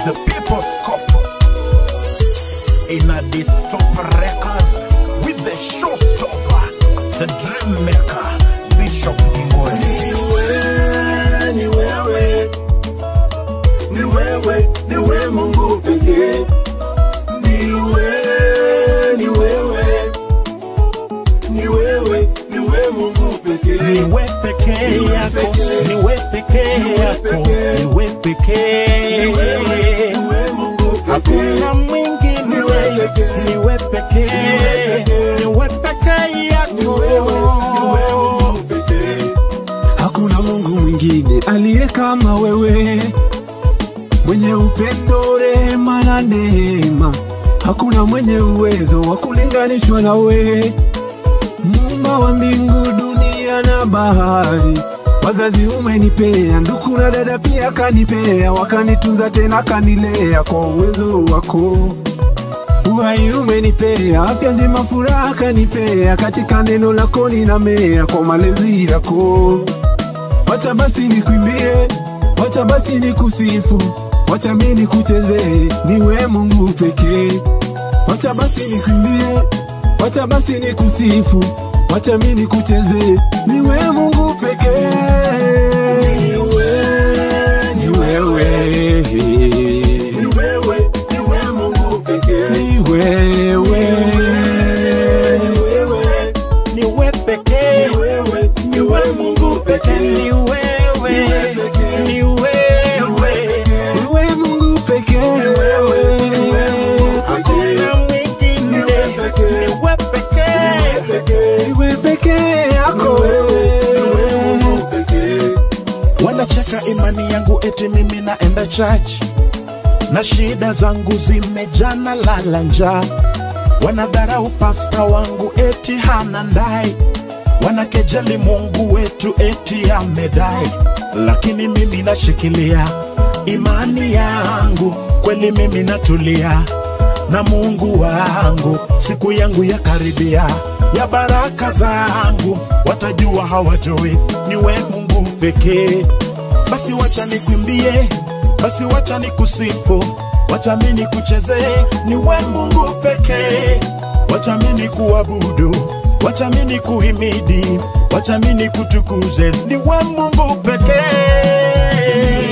the people's cup. In a dystopia records with the showstopper, the dream maker, Bishop Ingwe. Ni wewe, ni wewe, ni wewe Mungu pekee. Ni wewe, ni wewe, ni wewe, ni wewe Mungu pekee. Niwe pekee yako, niwe pekee yako, niwe pekee. Ni wewe Mungu Hakuna pekee. mwingine, Niwe pekee. niwe pekee, niwe pekee yako. Mungu pekee. Hakuna Mungu mwingine aliye kama wewe, mwenye upendo, rehema na neema. Hakuna mwenye uwezo wa kulinganishwa na wewe, muumba wa mbingu, dunia na bahari. Wazazi umenipea, ndugu na dada pia kanipea, wakanitunza tena kanilea kwa uwezo wako. Uhai umenipea, afya njema, furaha kanipea, katika neno lako ninamea kwa malezi yako. Wacha basi nikwimbie, wacha basi nikusifu, wacha mimi nikuchezee, niwe Mungu pekee. Wacha basi nikwimbie, wacha basi nikusifu, wacha mimi nikuchezee, niwe Mungu pekee. Ni wewe, Ni wewe, ni wewe Mungu pekee. ni wewe. Ni wewe, Niwe pekee, ni wewe, ni wewe Mungu pekee. ni wewe, ni wewe. Niwe Mungu pekee. Hakuna mwingine, niwe pekee. Niwe pekee yako. Wanacheka imani yangu eti mimi naenda church na shida zangu zimejana lala njaa. Wanadharau pasta wangu eti hana ndai, wanakejeli Mungu wetu eti amedai, lakini mimi nashikilia imani yangu, kweli mimi natulia na Mungu wangu, siku yangu ya karibia ya baraka zangu, watajua hawajui ni we Mungu pekee. Basi wacha nikwimbie, basi wacha nikusifu, wacha mimi nikuchezee, ni we Mungu pekee. Wacha mimi nikuabudu, wacha mimi nikuhimidi, wacha mimi nikutukuze, ni we Mungu pekee.